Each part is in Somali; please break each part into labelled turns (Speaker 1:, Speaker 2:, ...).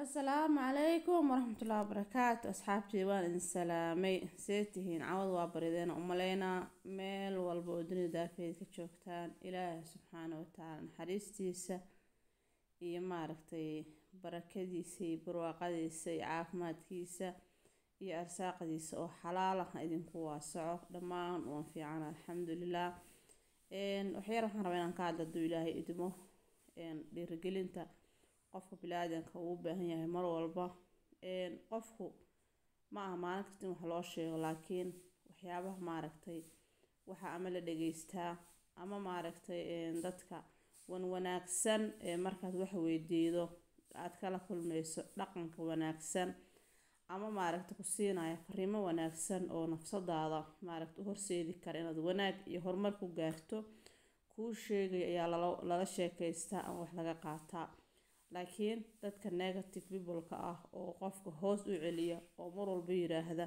Speaker 1: asalaamu calaykum waraxmatullaahi wabarakaatu asxaabtii waan idin salaamay see tihiin cawad waa barideena umaleynaa meel walba oo dunida daafeed ka joogtaan ilaahay subxaana watacaala naxariistiisa iyo maaragtay barakadiisa iyo barwaaqadiisa iyo caafimaadkiisa iyo arsaaqdiisa oo xalaala ha idinku waasaco dhammaan waan fiican alxamdulilah waxyar waxaan rabaa inaan ka hadla haduu ilaahay idmo dhiirigelinta qofka bili-aadanka uu u baahan yahay mar walba qofku ma aha maalin kasta in wax loo sheego laakiin waxyaabaha maaragtay waxaa ama la dhageystaa ama maaragtay dadka wan wanaagsan markaad wax weydiido aad kala kulmeyso dhaqanka wanaagsan ama maaragta ku siinaya fariimo wanaagsan oo nafsadaada maaragta u horseedi kara inaad wanaag iyo horumar ku gaarto kuu sheegaya ayaa lala sheekeystaa ama wax laga qaataa laakiin dadka negative peopleka ah oo qofka hoos u celiya oo mar walba yiraahda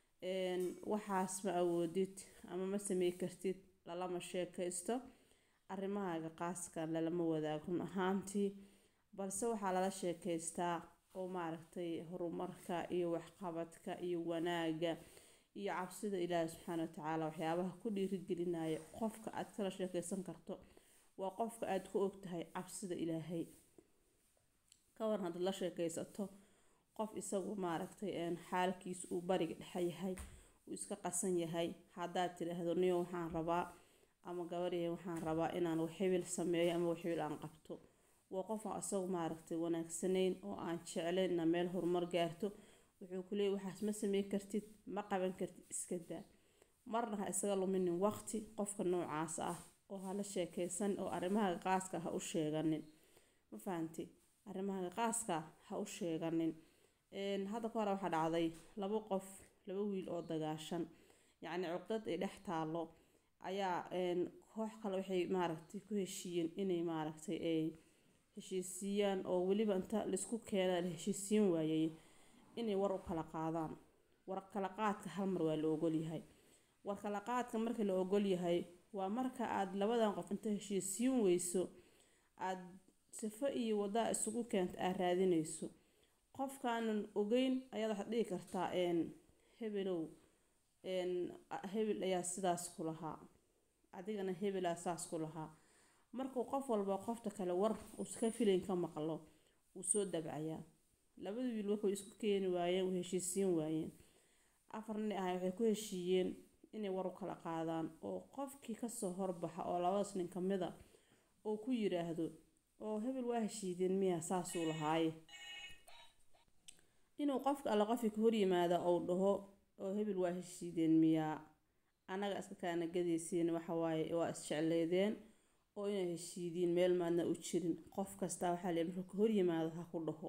Speaker 1: waxaas ma awoodid ama ma samey kartid lalama sheekaysto arrimahaaga qaaskan lalama wadaago run ahaantii balse waxaa lala sheekeystaa oo maaragtay horumarka iyo waxqabadka iyo wanaaga iyo cabsida ilaahi subxaana watacaala waxyaabaha ku dhiirigelinaya qofka aad kala sheekeysan karto waa qofka aada ku ogtahay cabsida ilaahay kawaran haddaad la sheekeysato qof isagu maaragtay xaalkiisa uu bariga dhexe yahay uu iska qasan yahay haddaad tidhaahdo niyo waxaan rabaa ama gabadhiya waxaan rabaa inaan waxhibil sameeyo ama waxhibil aan qabto waa qof aan isagu maaragtay wanaagsanayn oo aan jeclayn ina meel horumar gaarto wuxuu ku leeyay waxaas ma sameyn kartid ma qaban kartid iska daa marna ha isaga luminin waqti qofka noocaas ah oo hala sheekeysan oo arrimaha qaaska ha u sheeganin ma fahanti arrimaha qaaska ha u sheeganin hadda ka hore waxaa dhacday labo qof laba wiil oo dagaashan yacni cuqdad ay dhex taalo ayaa koox kale waxay maaragtay ku heshiiyeen inay maaragtay ay heshiisiiyaan oo weliba inta laisku keena la heshiisiin waayay inay war u kala qaadaan war kala qaadka hal mar waa la ogolyahay war kala qaadka marka la ogolyahay waa marka aada labadan qof inta heshiisiin weyso aada sifo iyo wadaa isugu keenta aad raadineyso qofkaanan ogeyn ayaad waxaad dhihi kartaa hebelow hebel ayaa sidaas ku lahaa adigana hebelaa saas ku lahaa markuu qof walba qofta kale war uuska filayn ka maqlo wuu soo dabcayaa labada wiil waxay isku keeni waayeen way heshiisiin waayeen afar nin ahay waxay ku heshiiyeen inay war u kala qaadaan oo qofkii kasoo horbaxa oo labadaas nin kamid a oo ku yiraahdo oo hebel waa heshiideen miya saasuu lahaaye inuu qofka alle qofkii ka horyimaada ou dhaho oo hebel waa heshiideen miyaa annaga iska kaana gadaysiin waxawaaye waa isjecleedeen oo inay heshiidiin meel maadna u jirin qof kastaa waxaa lee markuu ka horyimaado ha ku dhaho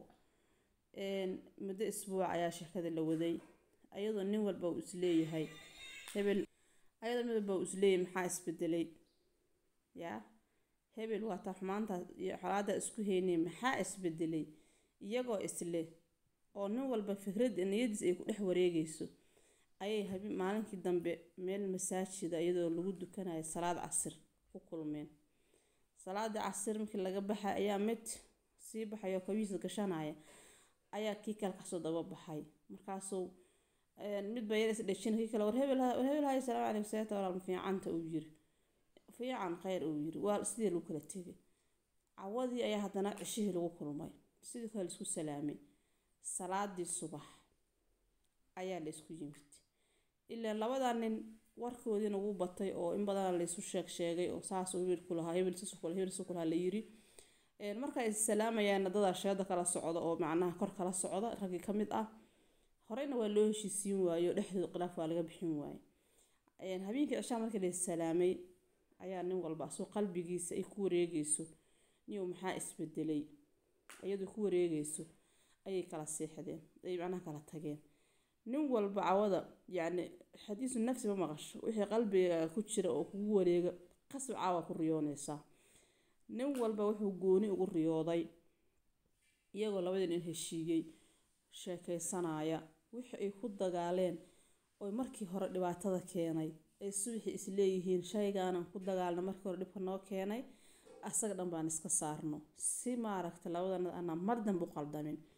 Speaker 1: muddo isbuuc ayaa sheekada la waday ayadoo nin walba uu isleeyahay hebel ayadoo mid walba uu isleeyahay maxaa isbedelay yaa hebel waa taa xumaanta iyo xolaada isku heynay maxaa isbedelay iyagoo isle oo nin walba fikrad niyadiis ay ku dhex wareegeyso ayay habi maalinkii dambe meel masaajida iyadoo lagu dukanayo salaad casir ku kulmeen salaada casir markii laga baxay ayaa mid sii baxay oo kabiisa gashanaya ayaa kii kale kasoo daba baxay markaasuu mid baa yar is dhejin kii kale war hebel war hebel hay salaamu calaykum seeta walaal fiicanta uu yiri fiican kheyr uu yiri waa sidii lagu kala tegay cawadii ayaa haddana cishihii lagu kulmay sidii kale laisku salaamay salaadii subax ayaa la isku yimid ilaa labadaa nin warkoodiina wuu batay oo in badan laysu sheeg sheegay oo saasuu hebel ku lahaa hebel sasu kula hebel sasu kulahaa la yiri marka ay salaamayaan dadaa sheeda kala socda oo macnaha kor kala socda raggii ka mid ah horeyna waa loo heshiisiin waayo dhexdooda khilaaf waa laga bixin waaye habeenkii cishaa markii la salaamay ayaa nin walba asoo qalbigiisa ay ku wareegeyso niyow maxaa isbedelay iyadoo ku wareegeyso ayay kala seexdeen ay macnaha kala tageen nin walba cawada yacni xadiisu nafsi ma maqasho wixii qalbiga ku jira oo kugu wareega qasab caawa ku riyooneysaa nin walba wuxuu gooni ugu riyooday iyagoo labadii nin heshiiyey sheekeysanaya wixii ay ku dagaaleen oo markii hore dhibaatada keenay ay subaxii isleeyihiin shaygaanan ku dagaalna markii hore dhibka noo keenay asaga dhan baan iska saarno si maaragta labadan aanan mar dambe u qaldamin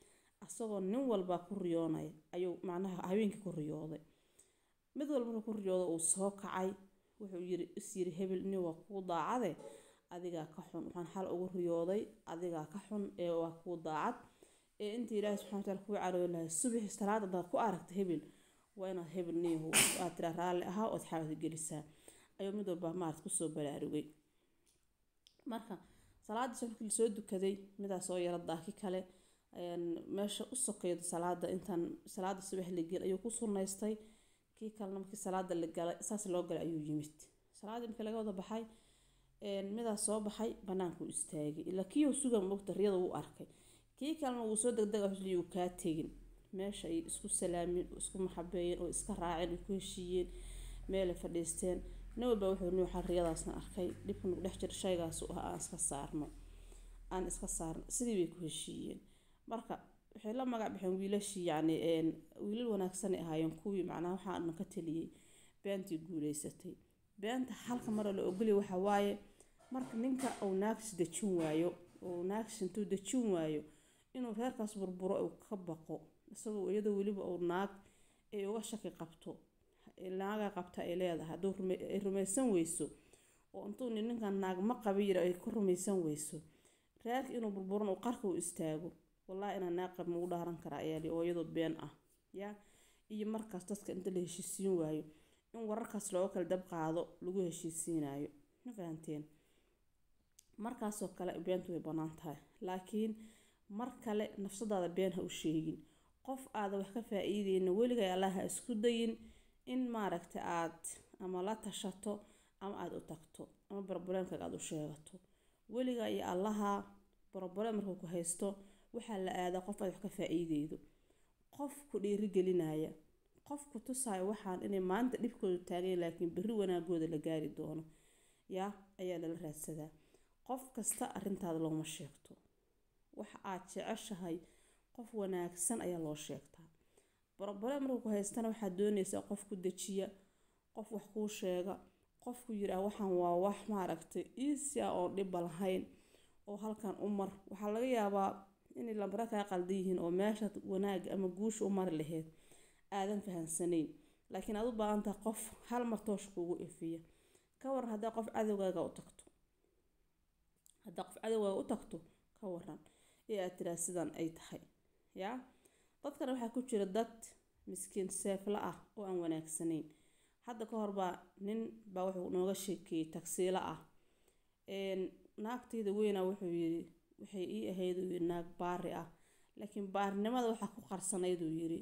Speaker 1: asagoo nin walba ku riyoonaya ayuu macnaha habeenkii ku riyooday mid walba markuu ku riyoodo uu soo kacay wuxuu yiri is yiri hebel nin waa kuu daacade adigaa ka xun waxaan xal ugu riyooday adigaa ka xun ee waa kuu daacad ee intii ilaahi subxana wataala kuu carooy lahay subaxi salaada hadaad ku aragta hebel waa inaad hebel niyahu aad tiraa raalli ahaa ood xabad gelisaa ayuu mid walba maarad kusoo baraarugay marka salaadii markii lasoo dukaday midaas oo yara daaki kale meesha u sokeydo salaada intaan salaada subax la gel ayuu ku sunaystay kii kalena markii salaada la galay saas loo galay ayuu yimid salaadii markii laga wada baxay midaas soo baxay bannaankuu istaagay ilaa kii uu sugan mogta riyada wuu arkay kii kalena wuu soo degdega xusliyu kaa tegin meesha ay isku salaameen oo isku maxabeeyeen oo iska raaceen oo ku heshiiyeen meelay fadhiisteen nin walba wuxuu ni waxaa riyadaasna arkay dhibka nagu dhex jira shaygaasu ah aan iska saarno aan iska saarno sidii bay ku heshiiyeen marka waxay la magac baxeen wiilashii yacni wiilal wanaagsanay ahaayeen kuwii macnaha waxaa dhan ka taliyey beentii guuleysatay beenta halka mara la ogolya waxa waaye marka ninka uu naagis dejin waayo uu naagis intuu dejin waayo inuu reerkaas burburo uu ka baqo isagoo iyadoo weliba uu naag ay uga shaki qabto naagaa qabta ay leedahay hadduu ay rumaysan weyso oo intuu ninkan naag ma qabi yira ay ku rumaysan weyso reerka inuu burburan uu qarka u istaago wallaahi inaa naag qab magu dhaaran karaa ayaali oo iyadoo been ah yaa iyo markaas dadka inta la heshiisiin waayo in wararkaas looga kala dab qaado lagu heshiisiinayo ma fahanteen markaasoo kale beentu way bannaan tahay laakiin mar kale nafsadaada been ha u sheegin qof aada wax ka faa-iideyna weligay allah ha isku dayin in maaragta aad ama la tashato ama aada u tagto ama barbuleemkaaga aada u sheegato weliga iyo allaha barbuleem markuu ku haysto waxaa la aadaa qof aad wax ka faa-iideydo qof ku dhiirigelinaya qof ku tusaayo waxaan inay maanta dhibkooda taagayn laakiin berri wanaagooda la gaari doono yaa ayaa lala raadsadaa qof kasta arrintaada looma sheegto waxa aad jeceshahay qof wanaagsan ayaa loo sheegtaa barobale markuu ku haystana waxaad doonaysaa qof ku dejiya qof wax kuu sheega qofku yiraa waxaan waa wax maaragtay iisi ah oon dhibba lahayn oo halkan u mar waxaa laga yaabaa inay lambara kaa qaldan yihiin oo meeshaad wanaaga ama guusha u mari laheyd aadan fahansanayn laakiin aad u baahan tahay qof hal mar toosh kuugu ifiya ka waran haddaa qof cadowgaaga u tagto haddaa qof cadowgaaga u tagto ka waran ee aad tiraa sidan ay tahay yaa dadkana waxaa ku jira dad miskiin seefla ah oo aan wanaagsanayn hadda ka horbaa nin baa wuxuu nooga sheekeeyey tagsiilo ah naagtayda weynaa wuxuu yiri waxay ii ahayd uu yiri naag baari ah laakiin baarinimada waxaa ku qarsanayd uu yiri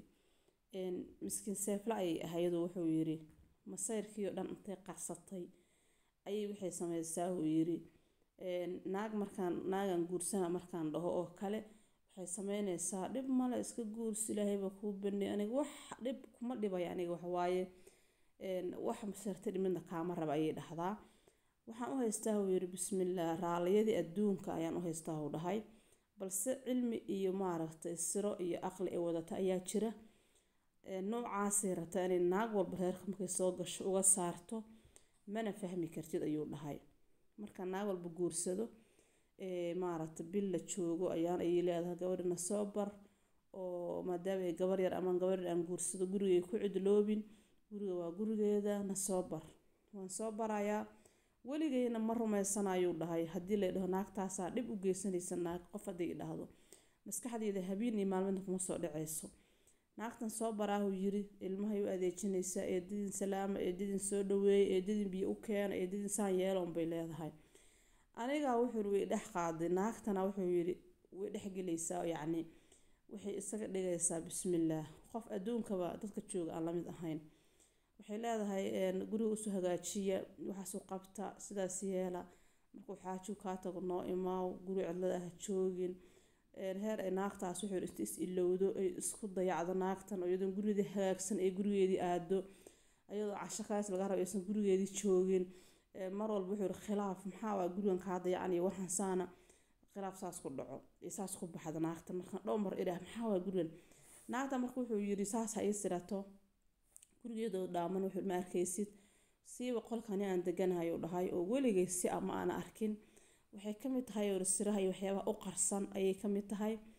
Speaker 1: miskiin seefla ayay ahayd wuxuu yiri masayrkii oo dhan intay qarsatay ayay waxay sameysaa uu yiri naag markaan naagan guursana markaan dhaho oo kale waxay sameyneysaa dhib male iska guursi ilaahayba kuu baney aniga wax dhib kuma dhibaya aniga waxawaaye wax masartay midna kaama raba ayay dhahdaa waxaan u haystaa uu yiri bismillaah raaliyadii adduunka ayaan u haystaa uu dhahay balse cilmi iyo maaragtay siro iyo aqli ay wadata ayaa jira noocaasay rabtaa inay naag walba reerka markay soo gasho uga saarto mana fahmi kartid ayuu dhahay marka naag walba guursado maaragta bil la joogo ayaan ayay leedahay gabadhina soo bar oo maadaama ay gabar yar ama gabar yar aan guursado gurigay ku cidloobin guriga waa gurigeeda na soo bar waan soo barayaa weligeyna ma rumaysanayuu dhahay haddii la dhaho naagtaasaa dhib u geysanaysa naag qof hadday dhahdo maskaxdeeda habeen iyo maalmada kuma soo dhaceyso naagtan soo baraahuu yiri ilmahay u adeejinaysaa eedadin salaama eedadin soo dhaweeyay eedadin biyo u keena eedadin saan yeeloon bay leedahay anigaa wuxuu way dhex qaaday naagtana wuxuu yiri way dhexgelaysaa yacni waxay isaga dhigaysaa bismillaah qof adduunkaba dadka jooga aan lamid ahayn waxay leedahay guriga usoo hagaajiya waxaasu qabta sidaas yeela markuu xaaju kaa tago noo imaaw guri cidlada ah joogin heer ay naagtaas wuxuu inta is ilowdo ay isku dayacdo naagtan oo iyadoo gurigeedii hagaagsan ay gurigeedii aado ayadoo casho kaas laga rabo aysan gurigeedii joogin mar walba wuxuu yiri khilaaf maxaa waa gurigan kaa dayacan iyo waxaan saana khilaaf saas ku dhaco iyo saas ku baxda naagta markaan dhow mar idhaah maxaa waa gurigan naagta marka wuxuu yiri saas ha ii sirato gurigeedoo dhaaman wuxuu ma arkaysid siiba qolkani aan deganahay uu dhahay oo weligay si ama aan arkin waxay ka mid tahay oo siraha iyo waxyaabaha u qarsan ayay ka mid tahay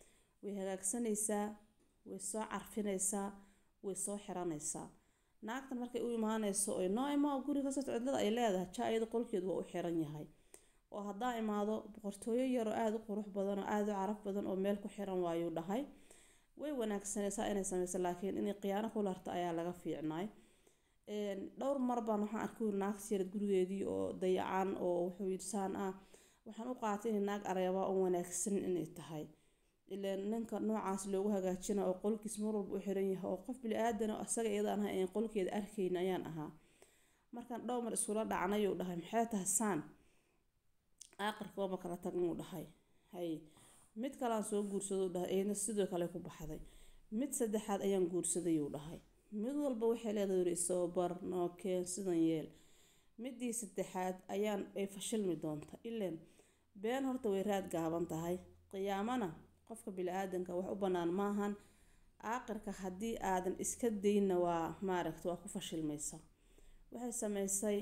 Speaker 1: way hagaagsanaysaa way soo carfinaysaa way soo xiranaysaa naagtan markay u imaanayso oy noo imaa guriga kasoo cidlada ay leedahay jaa iyada qolkeedu waa u xiran yahay oo haddaa imaado boqortooyo yaroo aada u qurux badan oo aada u caraf badan oo meel ku xiran waayuu dhahay way wanaagsanaysaa inay sameyso laakiin inay khiyaano ku larto ayaa laga fiicnaay dhowr mar baan waxaan arkay naagta yared gurigeedii oo dayacan oo wuxuu yidhi saan ah waxaan u qaatay inay naag aragabaa oo wanaagsan inay tahay ilaan ninka noocaas loogu hagaajina oo qolkiis mar walba u xiran yahay oo qof bili-aadana asaga iyadaan ahay aan qolkeeda arkayna ayaan ahaa markaan dhowr mar iskula dhacnayuu dhahay maxay tahay saan aaqirka waama kala tagnuu dhahay hay mid kalean soo guursadou dhahay iyadna sidoo kale ku baxday mid saddexaad ayaan guursadayuu dhahay mid walba waxay leedahay yiri isoo bar nookeen sidan yeel midii saddexaad ayaan ay fashilmi doonta ileen been horta way raad gaaban tahay qiyaamana qofka bili-aadanka wax u bannaan maahan aaqirka haddii aadan iska daynna waa maaragta waa ku fashilmaysa waxay sameysay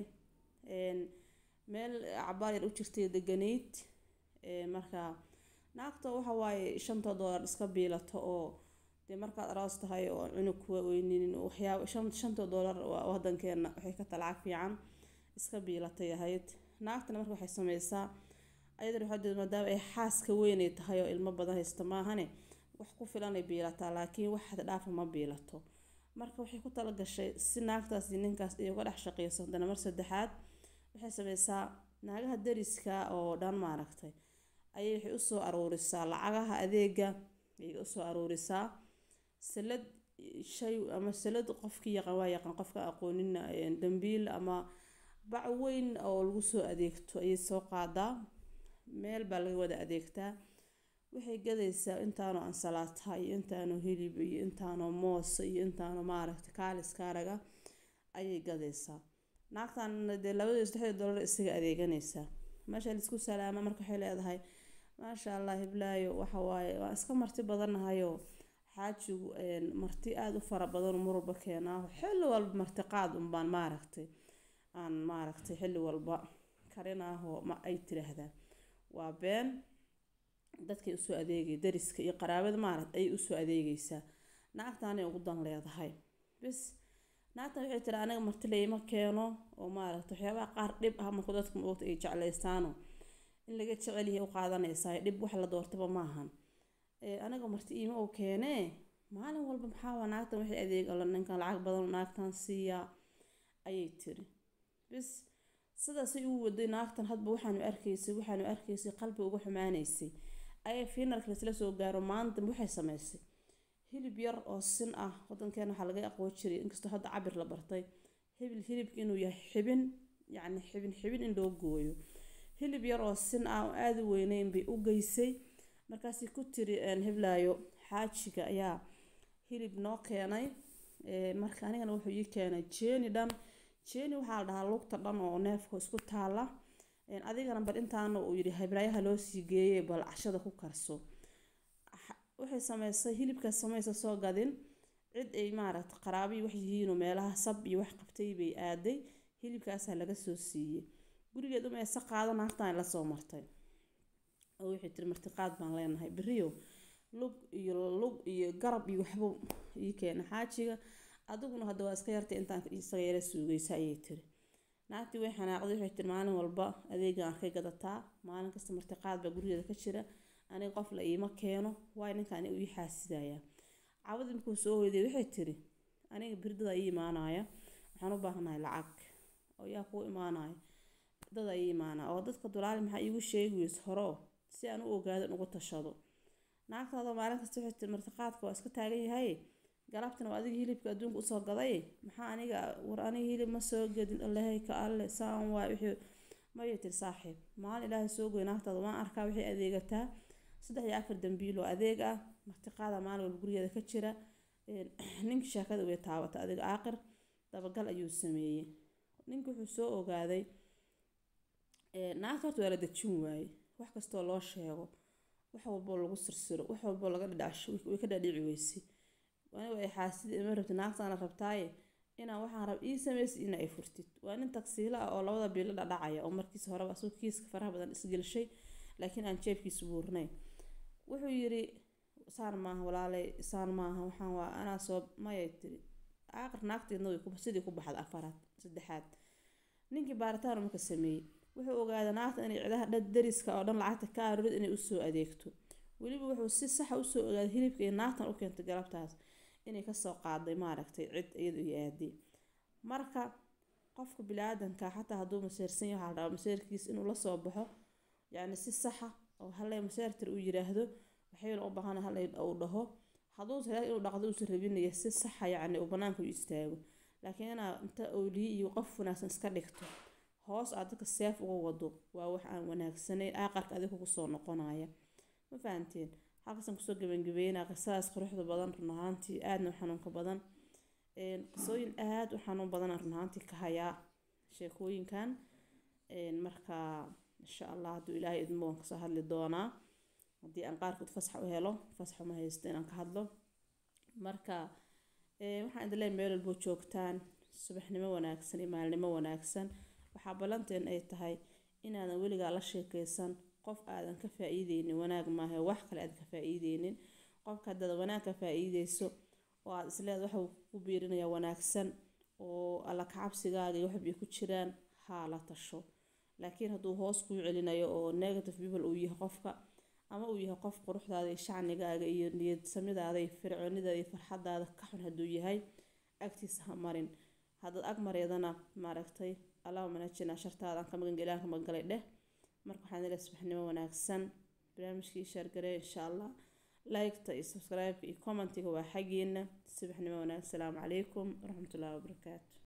Speaker 1: meel cabaar yar u jirtay deganayd markaa naagta waxa waaye shanta doolar iska biilato oo dee markaad aroos tahay oo cunug kuwa weyninin waxyaaba shanta doolar wadankeena waxay ka talacag fiican iska biilatay ahayd naagtana marka waxay sameysaa ayadana waxaa jeeda maadaama ay xaaska weynay tahay oo ilmo badan haysta maahane wax ku filanay biilataa laakiin wax had dhaafa ma biilato marka waxay ku talagashay si naagtaas iyo ninkaas ay uga dhex shaqeyso haddana mar saddexaad waxay sameysaa naagaha dariska oo dhan maaragtay ayay waxay usoo aruurisaa lacagaha adeega ayay usoo aruurisaa salad shay ama salad qofkii yaqaan waa yaqaan qofka aqoonina dambiil ama bac weyn oo lagu soo adeegto ayay soo qaadaa meel baa laga wada adeegtaa waxay gadaysaa intaanoo ansalaata iyo intaanoo hilib iyo intaanoo moos iyo intaanoo maaragta kaaliskaaraga ayay gadaysaa naagtan dee labadii saddexdii dollar isaga adeeganaysaa meesha laisku salaama marka waxay leedahay maasha allah hiblaayo waxa waaye waan iska marti badannahayoo xaajigu marti aada u fara badan mar walba keenaa xilli walba marti qaad unbaan maaragtay aan maaragtay xilli walba karinaahoo ma ay tiraahdaa waa been dadkay usoo adeegay dariska iyo qaraabada maaragt ayay usoo adeegaysaa naagtaanay ugu dan leedahay bis naagtan waxay tiri aniga marti layma keeno oo maaragta waxyaabaha qaar dhib ah marku dadka maogta ay jeclaystaano in laga jecelyahay u qaadanaysaa dhib wax la doortaba maahan aniga marti iima oo keenee maalin walba maxaa waa naagtan waxay adeegalo ninkan lacag badan naagtan siiyaa ayay tiri bis sidaasay u waday naagtan hadba waxaanu arkaysay waxaanu arkaysay qalbi uga xumaanaysay ayay fiinarka laisla soo gaaro maanta waxay samaysay hilib yar oo sin ah wadankeena waxaa laga aqoon jiray inkastoo hadda cabir la bartay hibil hilibka inuu yahay xibin yacni xibin xibin in loo gooyo hilib yar oo sin ah oo aada u weyneyn bay u geysay markaasay ku tiri hiblaayo xaajiga ayaa hilib noo keenay marka anigana wuxuu ii keenay jeeni dhan jeeni waxaa la dhahaa lugta dhan oo neefka isku taala adigana bal intaana uu yidhi hiblaayaha loo sii geeyey bal cashada ku karso waxay sameysay hilibkaas samaysa soo gadin cid ay maaragta qaraabiyi wax yihiinoo meelaha sab iyo wax qabtay bay aaday hilibkaasaa laga soo siiyey gurigeed uma eesa qaado naagtaan la soo martay oo waxay tiri martiqaad baan leenahay beriyo lug iyo lug iyo garab iyo waxba ii keena xaajiga adiguna hadda waa iska yartay intaan isaga yara suugaysa ayay tiri naagtii way xanaaqday waxay tiri maalin walba adeegan arkay gadataa maalin kasta martiqaad baa gurigeeda ka jira aniga qof la iima keeno waay ninkaan ii xaasidayaa cawadi markuu soo hoyday waxay tiri aniga birdada ii imaanaya waxaan u baahanahay lacag oo yaa kuu imaanaya dada ii imaanaya oo dadka dulaali maxaa iigu sheegi weyse hore oo si aan u ogaado in ugu tashado naagtaada maalin kasta waxay tiri martiqaadka waa iska taagan yahay galabtana waa adiga hilibka adduunka usoo gaday maxaa aniga war aniga hilib ma soo gedin allahay ka alle saan waay wixii mayay tiri saaxiib maalin ilaahay soo goy naagtaada waan arkaa waxay adeegataa saddex iyo afar dambiil oo adeeg ah martiqaada maalin walba gurigeeda ka jira ninkii sheekada way taabata adiga aaqir dabagal ayuu sameeyey ninki wuxuu soo ogaaday naagta horta waa la dejin waaye wax kastoo loo sheego wax walboo lagu sirsiro wax walboo laga dhidhacsho way ka dhaadhici weysay aniga ay xaasida ima rabti naagtaana rabtaaye inaa waxaan rab ii samaysid ina ay furtid waa nin tagsiila ah oo labada biilo dhadhacaya oo markiis horeba asagoo kiiska faraha badan isgelshay laakiin aan jeebkiisa buurnayn wuxuu yiri saan maaha walaalay saan maaha waxaan waa anaa soo mayay tiri aaqir naagteedna way sidii ku baxda afaraad saddexaad ninkii baaritaan marka sameeyey wuxuu ogaaday naagta inay cidaha dhan dariska oo dhan lacagta ka arurid inay usoo adeegto weliba wuxuu si saxa usoo ogaaday hilibka iyo naagtan u keentay galabtaas inay kasoo qaaday maaragtay cid iyadu iyo aaday marka qofka bili-aadanka xataa hadduu maseersan yahay waxaa la rabaa maseerkiisa inuu lasoo baxo yacni si saxa oo hallay maseertir uu yiraahdo waxayna u baahan hallay uu dhaho hadduu tahay inuu dhaqdo uusan rabinaya si saxa yacni uu banaanka u istaago laakiin inaa inta ooliye iyo qof wanaagsan iska dhigto hoos aad dadka seef uga wado waa wax aan wanaagsanayn aaqarka adiga kugu soo noqonaya ma fahanteen halkaasaan kusoo gebangabeynaa qisadaas quruxda badan run ahaantii aadna u xanuunka badan qisooyin aada u xanuun badan run ahaantii ka hayaa sheekooyinkan marka insha allah hadduu ilaahay idmo waan kasoo hadli doonaa haddii aan qaarkood fasax u helo fasax uma haysto inaan ka hadlo marka waxaan idin leeyahay meel walboo joogtaan subaxnimo wanaagsan iyo maalinimo wanaagsan waxaa ballanteen ay tahay inaadan weligaa la sheekeysan qof aadan ka faa-iideynin wanaag maaha wax kale aadan ka faa-iideynin qofka haddaad wanaag ka faa-iideyso oo aada isleeda waxa ku biirinayaa wanaagsan oo alla kacabsigaaga iyo waxbay ku jiraan haa la tasho laakiin hadduu hoos kuu celinayo oo negative people uu yahay qofka ama uu yahay qof quruxdaada iyo shacnigaaga iyo niyad samidaada iyo fircoonidaada iyo farxadaada ka xun hadduu yahay agtiisa ha marin haddaad ag mareedana maaragtay allahuma najina shartaadaan ka magan ilaah ka magangalay dheh marka waxaan ilaa subaxnimo wanaagsan barnaamijkii shaargaree insha allah like-ta iyo subscribe-ka iyo commentiga waa xaggiina subaxnimo wanaagsan asalaamu calaykum waraxmatullaahi wabarakaatu